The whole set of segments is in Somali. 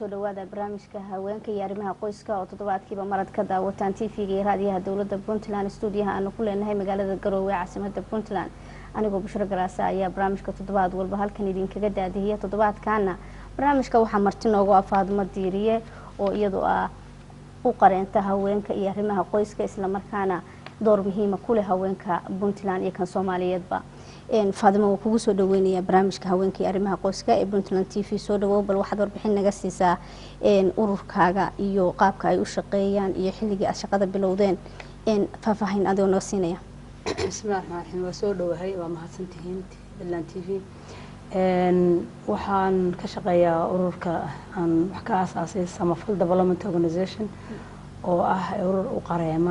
kusoo dhawaada barnaamijka haweenka iyo arrimaha qoyska oo toddobaadkiiba marad ka daawataan tv-ga iyo raadiyaha dowladda puntland stuudiyaha aanu ku leenahay magaalada garoowe caasimada puntland anigoo bushro galaasa ayaa barnaamijka toddobaad walba halkan idinkaga daadihiya toddobaadkaana barnaamijka waxaa marti noogu ah faadimo diiriye oo iyadu ah u qareenta haweenka iyo arrimaha qoyska islamarkaana door muhiima kuleh haweenka puntland iyo kan soomaaliyeedba faadimo waa kugu soo dhaweynayaa barnaamijka haweenka iyo arrimaha qoyska ee puntland t v soo dhawow bal waxaad warbixin naga siisaa ururkaaga iyo qaabka ay u shaqeeyaan iyo xilligii aad shaqada bilowdeen faahfaahin adigoo naga siinaya bismillahi raxmaan raxiim waa soo dhowahay waa mahadsantihiin puntland t v waxaan ka shaqeeyaa ururka aan wax ka aasaasay samafal development organization oo ah urur u qareema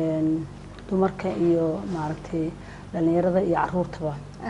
dumarka iyo maaragtay dhalinyarada iyo caruurtaba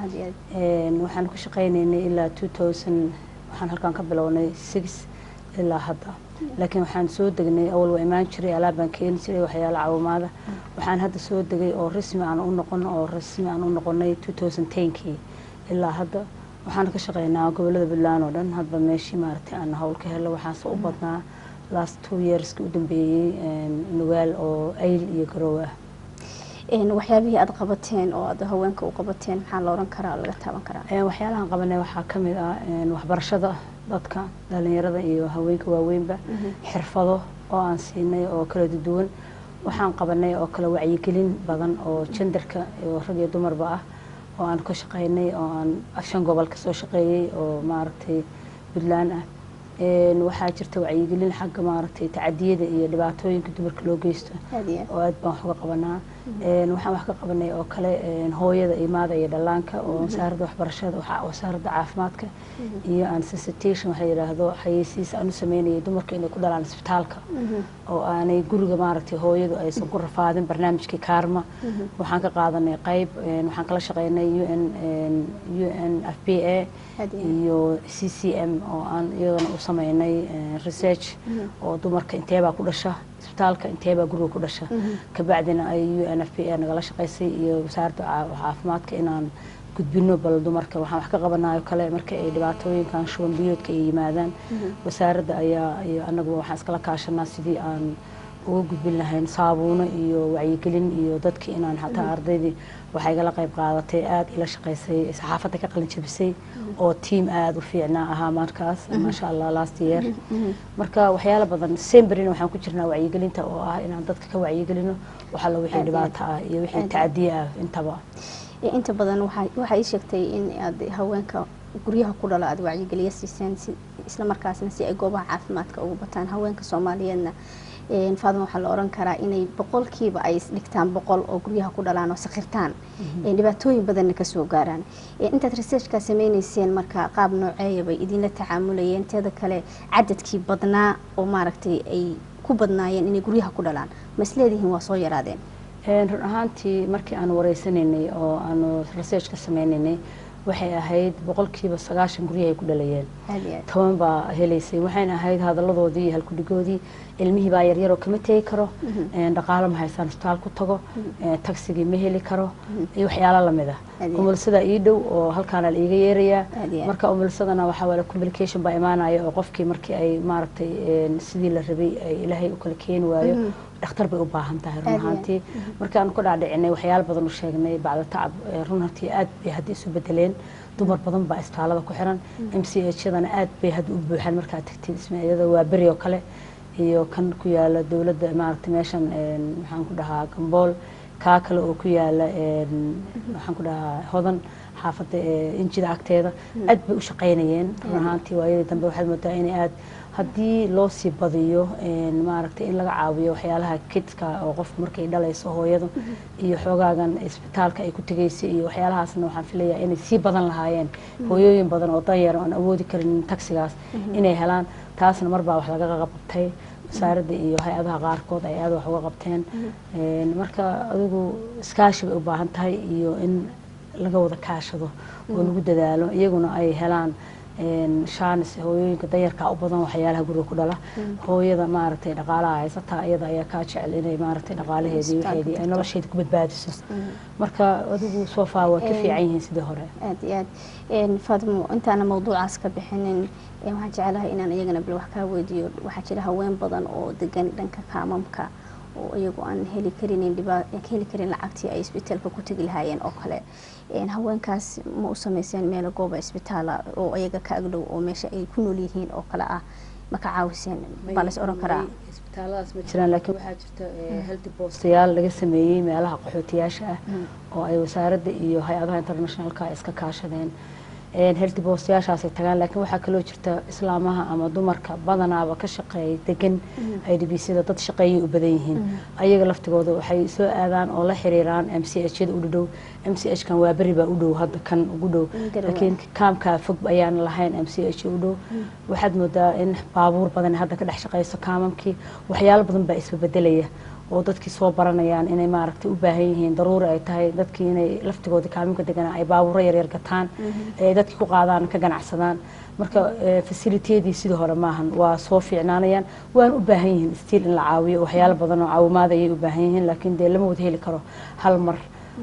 waxaan ku shaqeyneynay ilaa two thousand waxaan halkaan ka bilownay six ilaa hadda laakiin waxaan soo degnay awal waa imaan jiray alaabaan keeni jiray waxyaala caawimaada waxaan hadda soo degay oo rasmi aan u noqon oo rasmi aan u noqonay two thousand tenkii ilaa hadda waxaan ka shaqeynaa gobolada puntland oo dhan hadba meeshii maaragtay aan hawl ka helo waxaanse u badnaa last two yearski u dambeeyey nugaal oo ayl iyo garoow ah waxyaabihii aada qabateen oo aad haweenka u qabateen maxaa la oran karaa laga taaban karaa waxyaalahan qabanay waxaa ka mid ah waxbarashada dadka dhalinyarada iyo haweenka waaweynba xirfado oo aan siinay oo kala duwan waxaan qabanay oo kale wacyigelin badan oo jendarka oo rag iyo dumarba ah oo aan ka shaqeynay oo aan shan gobol kasoo shaqeeyey oo maaragtay puntland ah waxaa jirta wacyigelin xagga maaragtay tacadiyada iyo dhibaatooyinka dumarka loo geysto oo aad baan wax uga qabanaa waxaan wax ka qabanay oo kale hooyada imaada iyo dhallaanka oo wasaaradda waxbarashada wasaaradda caafimaadka iyo aan sensation waxa yidhaahdo xayeysiis aan u sameynayay dumarka inay ku dhalaan isbitaalka oo aanay guriga maaragtay hooyadu aysan ku rafaadin barnaamijkii kaarma waxaan ka qaadanay qayb waxaan kala shaqeynay u n u n f b a iyo c c m oo aan iyadana u sameynay research oo dumarka inteebaa ku dhasha isbitaalka inteebaa guriga ku dhasha kabacdina ay u n f p a nagala shaqaysay iyo wasaaradda caafimaadka inaan gudbino bal dumarka waxaan wax ka qabanayo kale marka ay dhibaatooyinkan shuban biyoodka ay yimaadaan wasaaradda ayaa iyo annagu waxaan iskala kaashanaa sidii aan uga gudbin lahayn saabuuno iyo wacyigelin iyo dadki inaan xataa ardaydii waxay igala qayb qaadatay aada ila shaqaysay saxaafadda ka qalin jabisay oo tiam aada u fiicnaa ahaa markaas maasha allah last year marka waxyaala badan semberina waxaan ku jirnaa wacyigelinta oo ah inaan dadka ka wacyigelino waxalla wixii dhibaato ah iyo wixii tacadiye ah intaba inta badan waxaa ii sheegtay in aad haweenka guryaha ku dhala aada wacyigeliya siiseen isla markaasna si ay goobaha caafimaadka ugu bataan haweenka soomaaliyeedna faadima waxaa la oran karaa inay boqolkiiba ay isdhigtaan boqol oo guryaha ku dhalaan oo sakhirtaan dhibaatooyin badanna kasoo gaaraan intaad researchkaa sameyneyseen marka qaab nooceeya bay idinla tacaamulayeen teeda kale cadadkii badnaa oo maaragtay ay ku badnaayeen inay guryaha ku dhalaan ma isleedihiin waa soo yaraadeen run ahaantii markii aan wareysanaynay oo aanu research ka sameynaynay waxay ahayd boqolkiiba sagaashan guryaha ay ku dhalayeen toban baa helaysay waxayna ahayd hadaladoodii iyo halkudhigoodii ilmihii baa yaryaroo kama tegi karo dhaqaalo ma haystaan isbitaal ku tago tagsigii ma heli karo iyo waxyaalo lamid ah umulsada ii dhow oo halkaana la iiga yeerayaa marka umulsadana waxaa wala communication baa imaanaya oo qofkii markii ay maaragtay sidii la rabay ay ilaahay u kala keeni waayo dhakhtar bay u baahan tahay run ahaantii markaanu ka dhaadhicinay waxyaalo badan u sheegnay bacda tacab run ahaantii aad bay hadda isu bedeleen dumar badan baa isbitaalada ku xiran m c h yadana aad bay hadda u buuxaan markaad tagtid ismaiyada waa beri oo kale iyo kan ku yaala dowladda maaragtay meeshan maxaan ku dhahaa gambool kaa kale oo ku yaala waxaan ku dhahaa hodan xaafadda injida agteeda aad bay u shaqaynayeen run ahaantii waayadii dambe waxaad moodaa inay aad haddii loo sii badiyo maaragtay in laga caawiyo waxyaalaha kidka oo qofku markay dhalayso hooyadu iyo xoogaagan isbitaalka ay ku tegaysay iyo waxyaalahaasna waxaan filayaa inay sii badan lahaayeen hooyooyin badan oo danyar aan awoodi karin tagsigaas inay helaan taasna marbaa wax laga qabtay wasaaradda iyo hay-adaha qaarkood ay aada wax uga qabteen marka adigu iskaashi bay u baahan tahay iyo in laga wada kaashado oo lagu dadaalo iyaguna ay helaan shaanis hooyooyinka danyarkaa u badan waxyaalaha guriga ku dhala hooyada maaragtay dhaqaalaha haysataa iyada ayaa kaa jecel inay maaragtay dhaqaalaheedii waxeedii ay nolosheeda ku badbaadiso marka adigu soo faa waa ka fiican yihiin sidii hore aad iyo aad faatimo intaana mawduucaas ka bixinin waxaan jecelahay inaan iyagana bal wax kaa weydiiyo waxaa jira haween badan oo degan dhanka kaamamka oo iyagu aan heli karinin heli karin lacagtii ay isbitaalka ku tegi lahaayeen oo kale haweenkaas ma u sameyseen meelo gooba isbitaala oo iyaga ka agdhow oo meesha ay ku nool yihiin oo kale ah ma ka caawiseen baa las oran karaa isbitaalladaas ma jiraan laakiin waxaa jirta healthy boostayaal laga sameeyey meelaha qaxootiyaasha ah oo ay wasaaradda iyo hay-adaha internationalka iska kaashadeen healthy boostayaashaasay tagaan laakiin waxaa kaloo jirta islaamaha ama dumarka badanaaba ka shaqeeya degan i d b c da dad shaqeeyay u badan yihiin ayaga laftigooda waxay soo aadaan oo la xiriiraan m c h yada u dhow m c h kan waa beri baa u dhow hadda kan ugu dhow laakiin kaamkaa fog ayaan lahayn m c h u dhow waxaad moodaa in baabuur badan hadda ka dhex shaqeyso kaamamkii waxyaalo badan baa isbabedelaya oo dadkii soo baranayaan inay maaragtay u baahan yihiin daruuri ay tahay dadkii inay laftigooda kaaminka deganaa ay baabuuro yaryar gataan ay dadkii ku qaadaan ka ganacsadaan marka fasilitiyadii sidii hore maahan waa soo fiicnaanayaan waan u baahan yihiin stiil in la caawiyo waxyaalo badan oo caawimaada ayay u baahan yihiin laakiin dee lama wada heli karo hal mar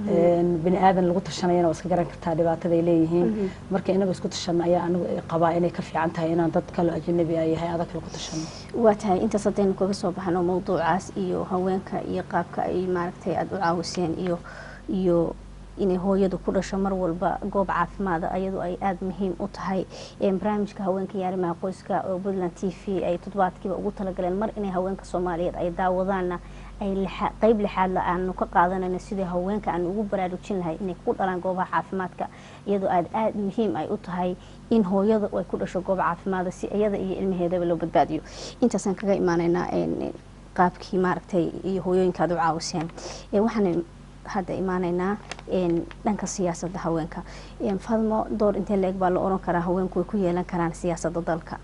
bini aadan lagu tashanayana waa iska garan kartaa dhibaatada ay leeyihiin marka inaga isku tashano ayaa anigu qabaa inay ka fiican tahay inaan dad kale ajnabi ah yahay adag lagu tashano waa tahay intaas haddaynu kaga soo baxno mawduucaas iyo haweenka iyo qaabka ay maaragtay aada u caawiseen iyo iyo inay hooyadu ku dhasho mar walba goob caafimaada ayadoo ay aada muhiim u tahay barnaamijka haweenka iyo arrimaha qoyska oo puntland t v ay toddobaadkiiba ugu talagaleen mar inay haweenka soomaaliyeed ay daawadaanna ay qeyb lixaadla aanu ka qaadanayno sidii haweenka aan ugu baraarujin lahay inay ku dhalaan goobaha caafimaadka iyadoo aada aada muhiim ay u tahay in hooyada ay ku dhasho goob caafimaada si iyada iyo ilmaheedaba loo badbaadiyo intaasaan kaga imaanaynaa qaabkii maaragtay iyo hooyooyinka aada u caawiseen waxaan hadda imaanaynaa dhanka siyaasadda haweenka fadmo door intee la-eg baa la oran karaa haweenku way ku yeelan karaan siyaasadda dalka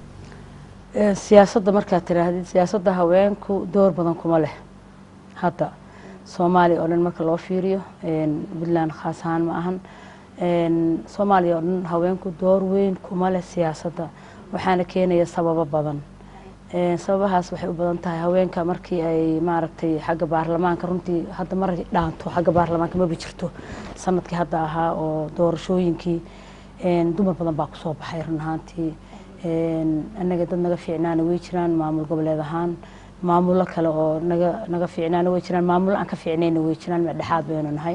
siyaasadda markaad tiraahdid siyaasadda haweenku door badan kuma leh hadda soomaaliya oo dhan marka loo fiiriyo puntland khaas ahaan ma ahan soomaaliya oo dhan haweenku door weyn kuma leh siyaasadda waxaana keenaya sababo badan sababahaas waxay u badan tahay haweenka markii ay maaragtay xagga baarlamaanka runtii hadda mar dhaanto xagga baarlamaanka maba jirto sanadkii hadda ahaa oo doorashooyinkii dumar badan baa kusoo baxay run ahaantii annaga dad naga fiicnaana way jiraan maamul goboleed ahaan maamulo kale oo naga naga fiicnaana way jiraan maamulo aan ka fiicnayna way jiraan dhexaad baynu nahay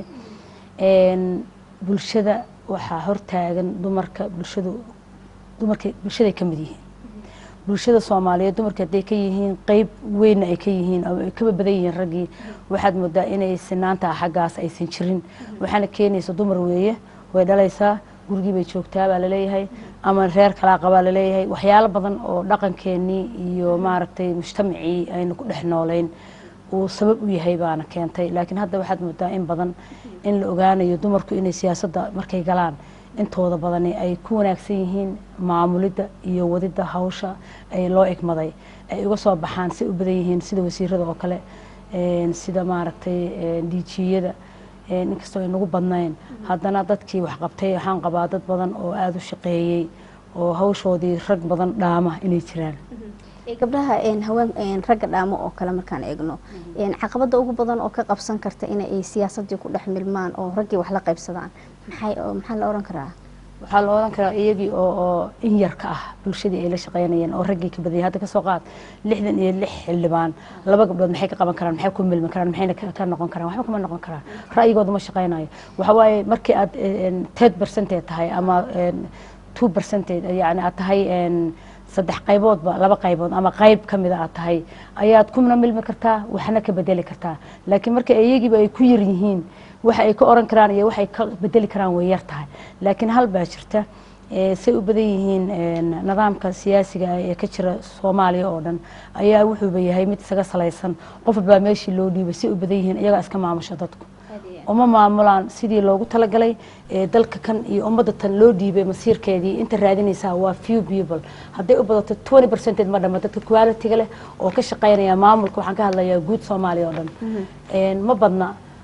bulshada waxaa hortaagan dumarka bulshadu dumarka bulshaday ka mid yihiin bulshada soomaaliyeed dumarka hadday ka yihiin qeyb weynna ay ka yihiin oo ay kaba badan yihiin raggii waxaad moodaa inay sinaanta xaggaas aysan jirin waxaana keenaysa dumar weeye way dhalaysaa gurigii bay joogtaa baa laleeyahay ama reer kalaa qabaa laleeyahay waxyaalo badan oo dhaqankeenii iyo maaragtay mujtamacii aynu ku dhex noolayn uu sabab u yahay baana keentay laakiin hadda waxaad moodaa in badan in la ogaanayo dumarku inay siyaasadda markay galaan intooda badani ay ku wanaagsan yihiin maamulidda iyo wadidda hawsha ay loo egmaday ay uga soo baxaan si u badan yihiin sida wasiirada oo kale sida maaragtay diijiyada inkastoo ay nagu badnayn haddana dadkii waxqabtay waxaan qabaa dad badan oo aada u shaqeeyey oo hawshoodii rag badan dhaama inay jiraan gabdhaha haween ragga dhaamo oo kale markaan eegno caqabada ugu badan oo ka qabsan karta inay siyaasadii ku dhex milmaan oo raggii wax la qaybsadaan maxaa la oran karaa waxaa la oran karaa iyagii oo oo in yar ka ah bulshadii ay la shaqeynayeen oo raggii ka badiyay hadda kasoo qaad lixdan iyo lix xildhibaan laba gabdhood maxay ka qaban karaan maxay ku milmi karaan maxayna ka noqon karaan waxba kama noqon karaan ra'yigooda ma shaqeynayo waxa waaye markii aad ted percentage tahay ama two percentage yani aad tahay saddex qayboodba laba qaybood ama qayb ka mida aad tahay ayaad kuna milmi kartaa waxna ka bedeli kartaa laakiin marka iyagiiba ay ku yar yihiin waxa ay ka oran karaan iyo waxay ka bedeli karaan way yar tahay laakiin hal baa jirta say u badan yihiin nidaamka siyaasiga ee ka jira soomaaliya oo dhan ayaa wuxuuba yahay mid isaga salaysan qof walbaa meeshii loo dhiibay say u badan yihiin iyagaa iska maamusha dadku uma maamulaan sidii loogu talagalay dalka kan iyo ummadda tan loo dhiibay masiirkeedii inta raadinaysaa waa few people hadday u badato twenty percentage ma dhama dadka quality-ga leh oo ka shaqeynaya maamulka waxaan ka hadlayaa guud soomaaliya oo dhan ma badna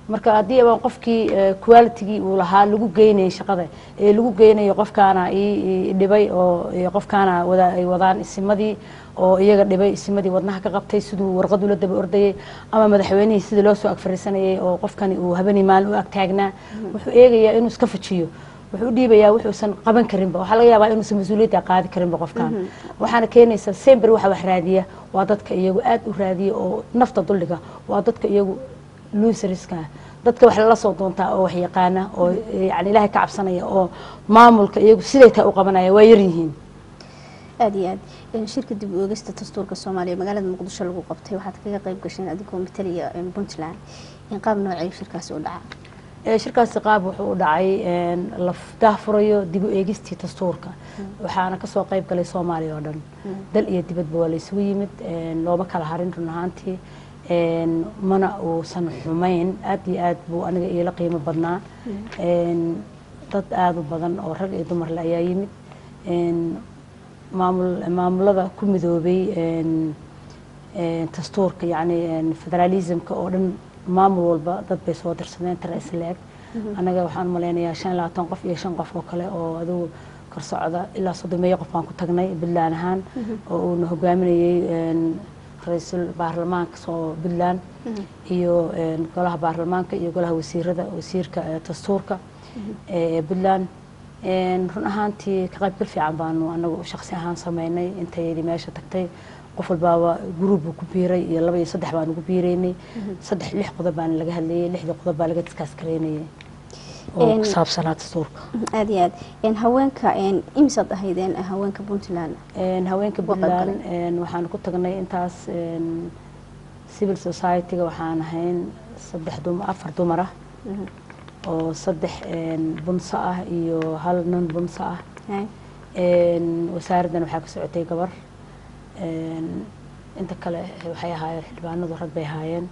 marka haddii abaan qofkii qualitygii uu lahaa lagu geynayay shaqada ee lagu geynayo qofkaana ii dhibay oo qofkaana wada ay wadaan isimadii oo iyaga dhibay isimadii wadnaha ka qabtay siduu warqad ula daba ordayay ama madaxweynihii sidii loo soo agfariisanayay oo qofkani uu habeenii maalin u agtaagnaa wuxuu eegayaa inuu iska fajiyo wuxuu u dhiibayaa wuxuusan qaban karinba waxaa laga yaabaa inuusan mas-uuliyadda qaadi karinba qofkan waxaana keenaysa sember waxa wax raadiya waa dadka iyagu aad u raadiya oo nafta dulliga waa dadka iyagu luusariska dadka wax lala soo doontaa oo wax yaqaana oo yani ilaahay ka cabsanaya oo maamulka iyagu siday taa u qabanaya waa yaryihiin aada iyo aad shirka dib u eegista dastuurka soomaaliya magaalada muqdisho lagu qabtay waxaad kaga qayb gasheen adigoo mataliya puntland qaab noocay shirkaasi u dhaca shirkaasi qaab wuxuu u dhacay la daahfurayo dib u eegistii dastuurka waxaana kasoo qayb galay soomaaliya oo dhan dal iyo dibadba waa laysugu yimid looma kala harin run ahaantii mana uusan xumayn aada iyo aad buu aniga iila qiimo badnaa dad aada u badan oo rag iyo dumarle ayaa yimid maamul maamulada ku midoobay dastuurka yacni federalismka oo dhan maamul walba dad bay soo dirsadeen tara isleeg annaga waxaan malaynayaa shan iyo labaatan qof iyo shan qof oo kale oo adigu kor socda ilaa soddomeeyo qof baan ku tagnay puntland ahaan oo uuna hogaaminayey ra-iisul baarlamaanka soo puntland iyo golaha baarlamaanka iyo golaha wasiirada wasiirka dastuurka ee puntland run ahaantii ka qaybgal fiican baanu anagu shaqsi ahaan sameynay intayadii meesha tagtay qof walbaaba guruub buu ku biiray iyo laba iyo saddex baan ugu biiraynay saddex lix qodob baan laga hadlayay lixda qodob baa laga diskaas garaynayay oo ku saabsanaa dastuurka aada iyo aad haweenka imisaad ahaydeen haweenka puntland haweenka puntland waxaan ku tagnay intaas civil society-ga waxaan ahayn saddex dum afar dumar ah oo saddex bunso ah iyo hal nin bunso ah wasaaraddan waxaa ka socotay gabar inta kale waxay ahaayeen xildhibaanadu rag bay ahaayeen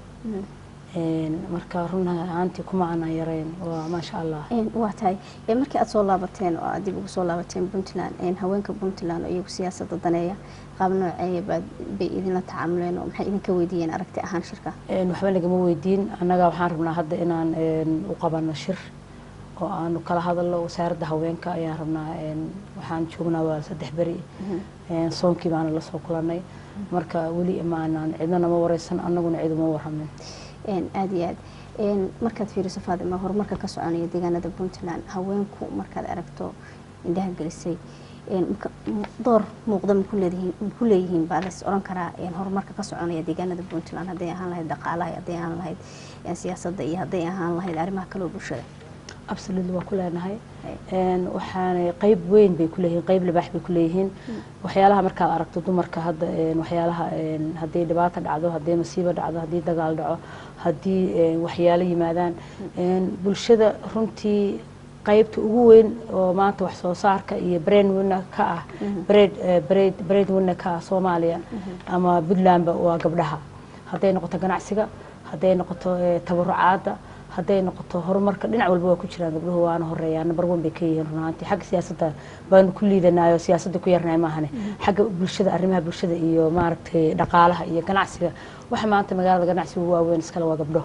marka run ahaantii kuma aanan yarayn waa maasha allah waa tahay markii aada soo laabateen oo aad dib ugu soo laabateen puntland haweenka puntland oo iyagu siyaasadda daneeya qaab nooceeya baad bay idinla tacaamuleen oo maxay idinka weydiiyeen aragti ahaan shirka waxba nagama weydiin annaga waxaan rabnaa hadda inaan u qabano shir oo aanu kala hadalno wasaaradda haweenka ayaan rabnaa waxaan joognaa waa saddex beri soonkii baana lasoo kulanay marka weli maanaan cidna nama wareysan annaguna cid uma waramin aada iyo aad markaad fiiriso faadima horumarka ka soconaya deegaanada puntland haweenku markaad aragto indhaha gelisay door muuqda maku leedihiin maku leeyihiin baa las oran karaa horumarka ka soconaya deegaanada puntland hadday ahaan lahayd dhaqaalaha hadday ahaan lahayd siyaasadda iyo hadday ahaan lahayd arrimaha kaloo bulshada absolutely waa ku leenahay waxaanay qayb weyn bay kuleeyihiin qayb libaax bay kuleeyihiin waxyaalaha markaad aragto dumarka hadda waxyaalaha haddii dhibaato dhacdo haddii masiibo dhacdo haddii dagaal dhaco haddii waxyaalo yimaadaan bulshada runtii qaybta ugu weyn oo maanta wax soo saarka iyo brain winner ka ah braid braid braid winner ka ah soomaaliya ama puntlandba waa gabdhaha hadday noqoto ganacsiga hadday noqoto tabarucaadda hadday noqoto horumarka dhinac walba waa ku jiraan gabdhuhu waana horeeyaan number one bay ka yihiin runaantii xagga siyaasadda baanu ku liidanayo siyaasadda ku yarnahay maahane xagga bulshada arrimaha bulshada iyo maaragtay dhaqaalaha iyo ganacsiga waxa maanta magaalada ganacsiga ugu waaweyn iskale waa gabdho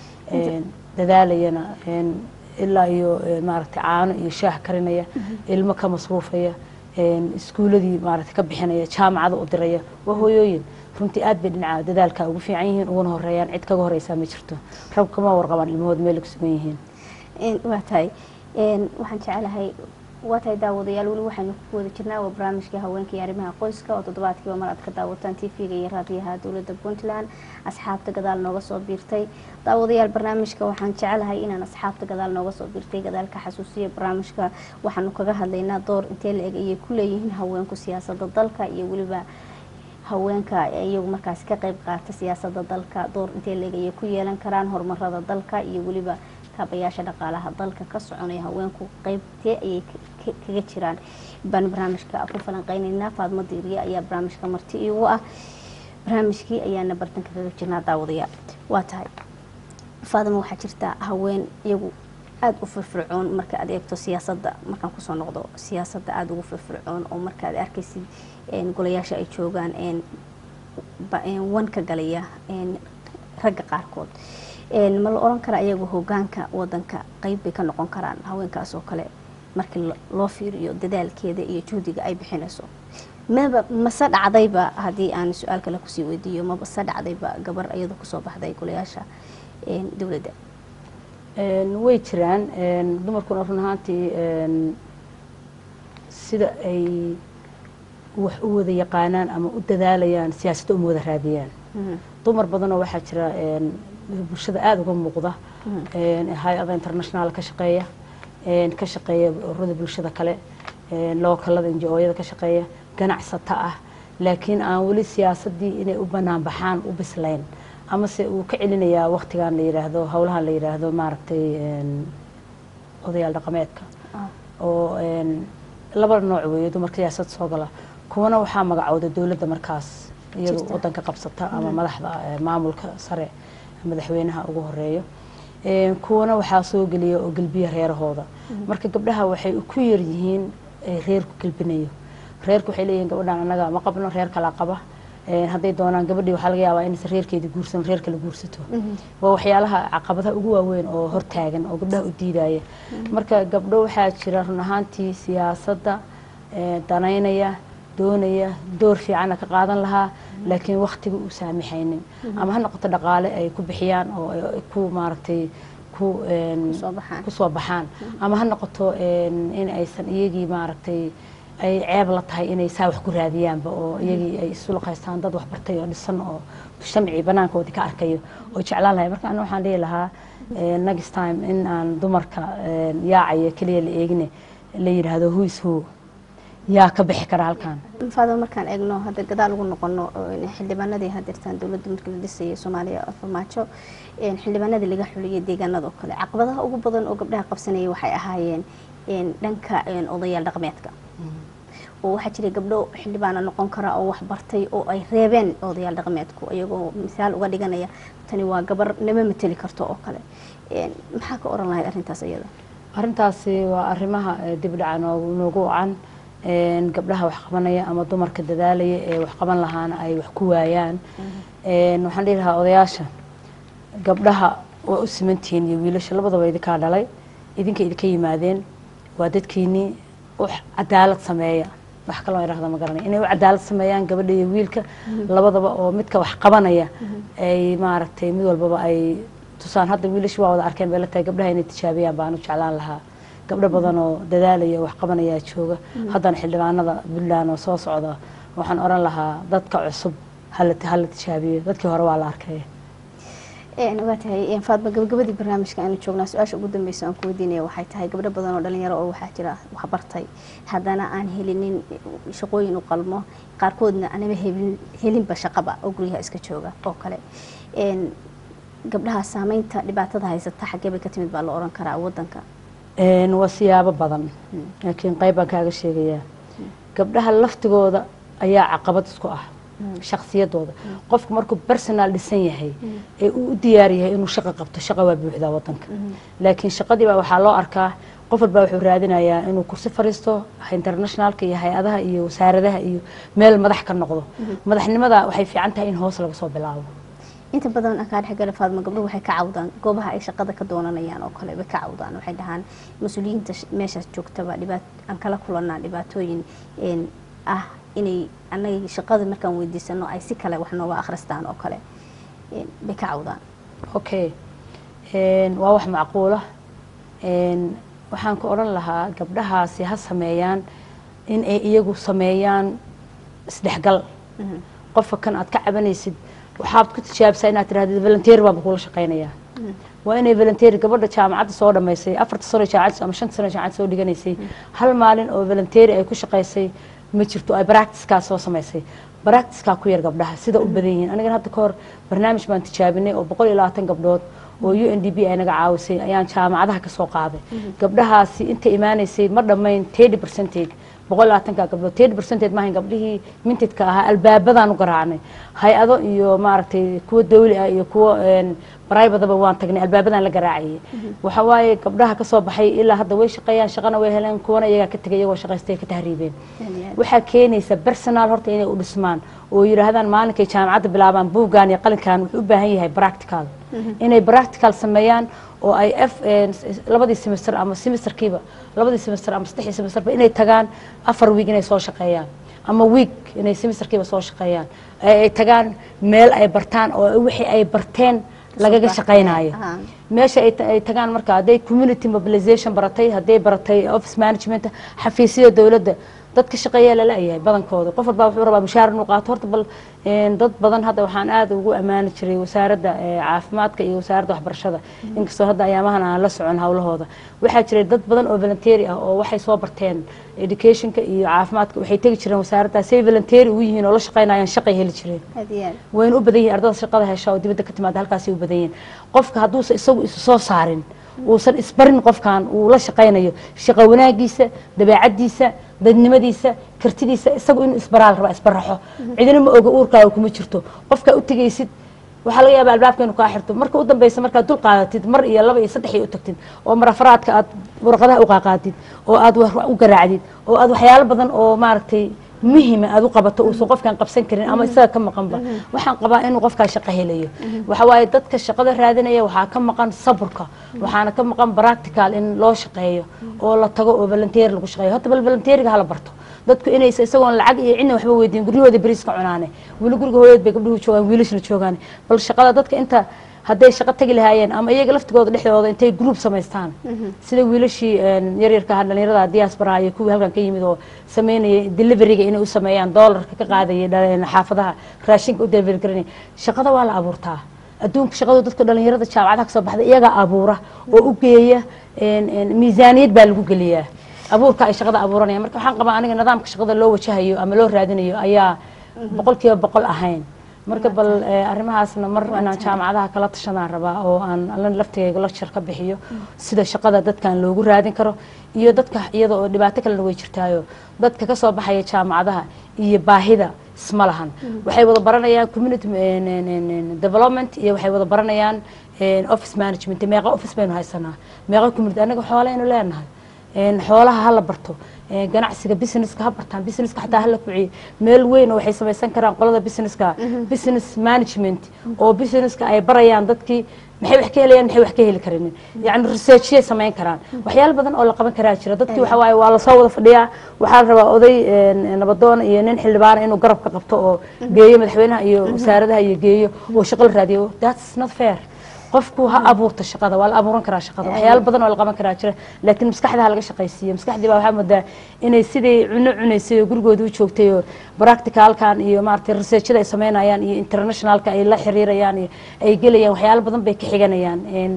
dadaalayana ilaa iyo maaragtay caano iyo shaah karinaya ilmo ka masruufaya iskuuladii maaragtay ka bixinaya jaamacada u diraya waa hooyooyin runtii aad bay dhinaca dadaalka ugu fiican yihiin uguna horeeyaan cid kaga horeysaa ma jirto rab kama warqabaan ilmahood meel ku sugan yihiin waa tahay waxaan jecelahay waa tahay daawadayaal weli waxaynu ku wada jirnaa waa barnaamijkii haweenka iyo arrimaha qoyska oo toddobaadkiiba mar aad ka daawataan tv-ga iyo raadiyaha dowladda puntland asxaabta gadaal nooga soo biirtay daawadayaal barnaamijka waxaan jecelahay inaan asxaabta gadaal nooga soo biirtay gadaalka xasuusiya barnaamijka waxaanu kaga hadlaynaa door intee la eg ayay ku leeyihiin haweenku siyaasadda dalka iyo weliba haweenka iyagu markaasi ka qayb qaata siyaasadda dalka door intee leeg ayay ku yeelan karaan horumarada dalka iyo weliba kaabayaasha dhaqaalaha dalka ka soconaya haweenku qeybtee ayay kaga jiraan baan barnaamijka ku falanqeyneynaa faadmo diiriye ayaa barnaamijka marti iigu ah barnaamijkii ayaana bartanka kaga jirnaa daawadayaal waa tahay faadimo waxaa jirta haween iyagu aada u firfircoon marka aad eegto siyaasadda markaan kusoo noqdo siyaasadda aada ugu firfircoon oo marka aad arkaysid golayaasha ay joogaan wan ka galaya ragga qaarkood ma la oran kara iyagu hogaanka wadanka qeyb bay ka noqon karaan haweenkaas oo kale markii loo fiiriyo dadaalkeeda iyo juhdiga ay bixinayso maba mase dhacdayba haddii aan su-aal kale kusii weydiiyo mabase dhacdayba gabar iyada kusoo baxday golayaasha dowladda way jiraan dumarkuna run ahaantii sida ay wax u wada yaqaanaan ama u dadaalayaan siyaasadda uma wada raadiyaan dumar badanoo waxaa jira bulshada aada uga muuqda hay-ada international ka shaqeeya ka shaqeeya ururada bulshada kale lookalada inji-ooyada ka shaqeeya ganacsata ah laakiin aan weli siyaasaddii inay u banaan baxaan u bislayn amase uu ka celinayaa waktigan la yidhaahdo howlahan la yidhaahdo maaragtay odayaal dhaqameedka oo laba nooc weeye dumarka siyaasad soo gala kuwana waxaa magacooda dowladda markaas iyadu wadanka qabsata ama madaxda maamulka sare madaxweynaha ugu horeeyo kuwana waxaa soo geliya oo gelbiya reerahooda marka gabdhaha waxay ku yar yihiin reerku gelbinayo reerku waxay leeyihin gabadhaan annaga ma qabno reer kalaa qaba hadday doonaan gabadhii waxaa laga yaabaa inaysan reerkeedii guursan reer kale guursato waa waxyaalaha caqabadaha ugu waaweyn oo hortaagan oo gabdhaha u diidaya marka gabdho waxaa jira run ahaantii siyaasadda danaynaya doonaya door fiicana ka qaadan lahaa laakiin waktiga uu saamixaynin ama ha noqoto dhaqaale ay ku bixiyaan oo ku maaragtay ku kusoo baxaan ama ha noqoto in aysan iyagii maaragtay ay ceeb la tahay inay saa wax ku raadiyaanba oo iyagii ay isu laqaystaan dad waxbartay oo dhisan oo shamci banaankoodii ka arkayo oo jeclaan lahay marka ana waxaan dhihi lahaa next time in aan dumarka yaacaya keliya la eegine la yidhaahdo who is who yaa ka bixi kara halkan faado markaan eegno hadda gadaal ugu noqono xildhibaanadii hadeertaan dowladda markii la dhisayay soomaaliya farmaajo xildhibaanadii laga xuliyay deegaanada oo kale caqabadaha ugu badan oo gabdhaha qabsanayay waxay ahaayeen dhanka odayaal dhaqmeedka oo waxaa jiray gabdho xildhibaana noqon kara oo wax bartay oo ay reebeen odayaal dhaqmeedku iyagoo misaal uga dhiganaya tani waa gabar nama mateli karto oo kale maxaa ka oran lahay arrintaas iyada arrintaasi waa arrimaha dib dhaca noogu wacan gabdhaha wax qabanaya ama dumarka dadaalaya ee wax qaban lahaana ay wax ku waayaan waxaan dhihi lahaa odayaasha gabdhaha waa u simantihiin iyo wiilasha labadaba idinkaa dhalay idinka idinka yimaadeen waa dadkiinii u cadaalad sameeya wax kaloo idhahda ma garanay inay u cadaalad sameeyaan gabadha iyo wiilka labadaba oo midka wax qabanaya ay maaragtay mid walbaba ay tusaan hadda wiilasha waa wada arkeen bay la tahay gabdhaha inay tijaabiyaan baan u jeclaan lahaa gabdho badan oo dadaalaya wax qabanayaa jooga haddana xildhibaanada puntland oo soo socda waxaan oran lahaa dadka cusub hala hala tijaabiyo dadkii hore waa la arkay waa tahay faadma gabagabadii barnaamijka aanu joognaa su-aasha ugu dambeysa aan ku weydiinaya waxay tahay gabdho badan oo dhalinyaro oo waxaa jira waxbartay haddana aan helinin shaqooyin u qalmo qaarkoodna anaba helinba shaqaba oo guryaha iska jooga oo kale gabdhaha saameynta dhibaatada haysata xaggee bay ka timid baa la oran karaa wadanka waa siyaabo badan laakiin qayb baan kaaga sheegayaa gabdhaha laftigooda ayaa caqabad isku ah shaksiyadooda qofku markuu personal dhisan yahay ee uu u diyaar yahay inuu shaqo qabto shaqa waa buuxdaa wadanka laakiin shaqadiibaa waxaa loo arkaa qof walbaa wuxuu raadinayaa inuu kursi fariisto internationalka iyo hay-adaha iyo wasaaradaha iyo meel madax ka noqdo madaxnimada waxay fiican tahay in hoos laga soo bilaabo inta badan akaa dhexgala faadma gabdhuhu waxay ka cawdaan goobaha ay shaqada ka doonanayaan oo kale bay ka cawdaan waxay dhahaan mas-uuliyiinta meeshaas joogtaba dhibaat aan kala kulanaa dhibaatooyin ah inay annaga shaqada markaan weydiisano ay si kale wax nooga akhristaan oo kale bay ka cawdaan okay waa wax macquula waxaan ku odhan lahaa gabdhahaasi ha sameeyaan in ay iyagu sameeyaan isdhexgal qofka kan aad ka cabanaysid waxaad ku tijaabsaa inaad tirahdid volunteer baaba kula shaqaynayaa waa inay volunteer gabadha jaamacadda soo dhamaysay afarta sano jaamacad ama shanta sano jaamacad soo dhiganaysay hal maalin oo volunteer ay ku shaqaysay ma jirto ay practicekaa soo samaysay practicekaa ku yar gabdhaha sida u badan yihiin anigana hadda kahor barnaamij baan tijaabinay oo boqol iyo labaatan gabdhood oo u n d b ay naga caawisay ayaan jaamacadaha ka soo qaaday gabdhahaasi inta imaanaysay ma dhammayn thirty percentage boqol labaatanka gabdhood thirty percentage maahan gabdhihii mintidka ahaa albaabadaan u garaacnay hay-ado iyo maaragtay kuwa dawli ah iyo kuwa bribadaba waan tagnay albaabadaan la garaacayay waxa waaye gabdhaha kasoo baxay ilaa hadda way shaqeeyaan shaqana way heleen kuwana iyagaa ka tegay iyagoo shaqaystay ka tahriibeen waxaa keenaysa personal horta inay u dhismaan oo yidhaahdaan maalinkay jaamacadda bilaabaan buuggan iyo qalinkan wuxuu u baahan yahay practical inay practical sameeyaan oo ay f labadii semester ama semesterkiiba labadii semester ama saddexdii semesterba inay tagaan afar week inay soo shaqeeyaan ama week inay semesterkiiba soo shaqeeyaan ay tagaan meel ay bartaan oo wixii ay barteen lagaga shaqaynayo meesha ay tagaan marka hadday community mobilization baratay hadday baratay office management xafiisyada dowladda dad ka shaqeeyaa lala yahay badankooda qof walbaa wuxuu rabaa mushaar inuu qaato horta bal dad badan hadda waxaan aada ugu ammaani jiray wasaaradda caafimaadka iyo wasaaradda waxbarashada inkastoo hadda ayaamahan aan la socon howlahooda waxaa jiray dad badan oo volunteeri ah oo waxay soo barteen educationka iyo caafimaadka waxay tegi jireen wasaaradda say volunteeri ugu yihiin oo la shaqaynayaan shaqay heli jireen wayna u badan yihin ardada shaqada hesha oo dibadda ka timaada halkaasay u badan yihin qofka hadduusa isagu isu soo saarin uusan isbarin qofkan uu la shaqaynayo shaqo wanaagiisa dabeecadiisa dadnimadiisa kartidiisa isagu inuu isbaraal rabaa isbaraxo cidina ma oga uurkaaga kuma jirto qofkaa u tegaysid waxaa laga yaaba albaabka inuu kaa xirto marka u dambeysa markaad dul qaadatid mar iyo laba iyo saddex iyo u tagtid oo marafaraadka aad warqadaha u qaaqaatid oo aad u garaacdid oo aad waxyaalo badan oo maaragtay muhima aad u qabato uusan qofkan qabsan karin ama isaga ka maqanba waxaan qabaa inuu qofkaa shaqo helayo waxa waaye dadka shaqada raadinaya waxaa ka maqan saburka waxaana ka maqan practical in loo shaqeeyo oo la tago oo volunteer lagu shaqeeyo horta bal volunteeriga hala barto dadku inaysa isagoon lacag iyo cidna waxba weydiin guryahooda beriiska cunaane weli guriga hooyad bay gabdhuhu joogaan wiilashna joogaan bal shaqada dadka inta hadday shaqo tagi lahaayeen ama iyaga laftigooda dhexdooda intay group samaystaan sida wiilashii yaryarka ahaa dhalinyarada diaspora iyo kuwii halkan ka yimid oo sameynaya deliveryga inay u sameeyaan doolarka ka qaadaya xaafadaha raashinka u delivery garanaya shaqada waa la abuurtaa adduunka shaqadu dadka dhalinyarada jaamacadaha kasoo baxda iyagaa abuura oo u geeya miisaaniyad baa lagu geliyaa abuurka ay shaqada abuuranayaan marka waxaan qabaa aniga nidaamka shaqada loo wajahayo ama loo raadinayo ayaa boqol kiiba boqol ahayn marka bal arrimahaasna mar inaan jaamacadaha kala tashadaan rabaa oo aan allan laftigayga lecture ka bixiyo sida shaqada dadkan loogu raadin karo iyo dadka iyada oo dhibaato kalena way jirtaayo dadka kasoo baxaya jaamacadaha iyo baahida isma lahan waxay wada baranayaan community development iyo waxay wada baranayaan office management meeqa office baynu haysanaa meeqa community anaga xooleynu leenahay xoolaha hala barto ganacsiga businesska ha bartaan businesska xataa hala kuciyo meel weyn oo waxay samaysan karaan qolada businesska business management oo businesska ay barayaan dadkii maxay wax ka helayaan maxay wax ka heli karin yacni researchiyay samayn karaan waxyaalo badan oo la qaban karaa jira dadkii waxa waaye waa lasoo wada fadhiyaa waxaa la rabaa oday nabadoon iyo nin xildhibaana inuu garab ka qabto oo geeyo madaxweynaha iyo wasaaradaha iyo geeyo oo shaqo la raadiyo that's not fair qofku ha abuurto shaqada waa la abuuran karaa shaqada waxyaalo badan oo la qaban karaa jira laakiin maskaxda ha laga shaqaysiiyo maskaxdii baa waxaa moodaa inay sidii cuno cunaysay oo gurigooda u joogtay oo practicalkan iyo maaragtay researchada ay sameynayaan iyo internationalka ay la xiriirayaan iyo ay gelayaan waxyaalo badan bay ka xiganayaan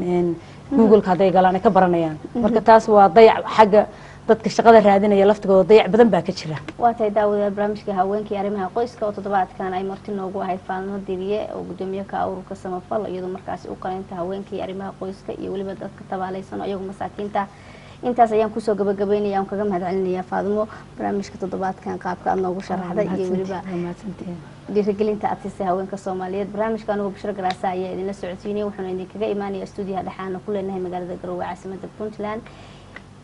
googleka hadday galaan ay ka baranayaan marka taas waa dayac xagga dadka shaqada raadinaya laftigooda dayac badan baa ka jira waa tahay daawadayaal barnaamijka haweenkii arrimaha qoyska oo toddobaadkan ay marti noogu ahayd faalmo diriye oo gudoomiye ka ururka samafal iyadoo markaasi u qaleynta haweenkii arrimaha qoyska iyo weliba dadka tabaaleysan oo iyagu masaakiinta intaas ayaan kusoo gabagabeynaya aan kaga mahad celinaya faadimo barnaamijka toddobaadkan qaabka aad noogu sharaxday iyo weliba dhiirigelinta aad siisay haweenka soomaaliyeed barnaamijka anugu bashiro garaasa ayaa idinla socodsiinaya wuxuuna idinkaga imaanaya stuudiyaha dhexaana ku leenahay magaalada garowe caasimada puntland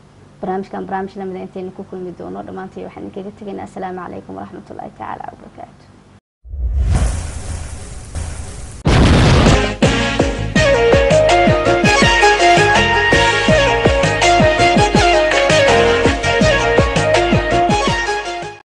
barnaamijkan barnaamij lamida intaynu ku kulmi doono dhammaantay waxaan idinkaga tegaynaa asalaamu calaykum waraxmatullaahi tacaala wabarakaatu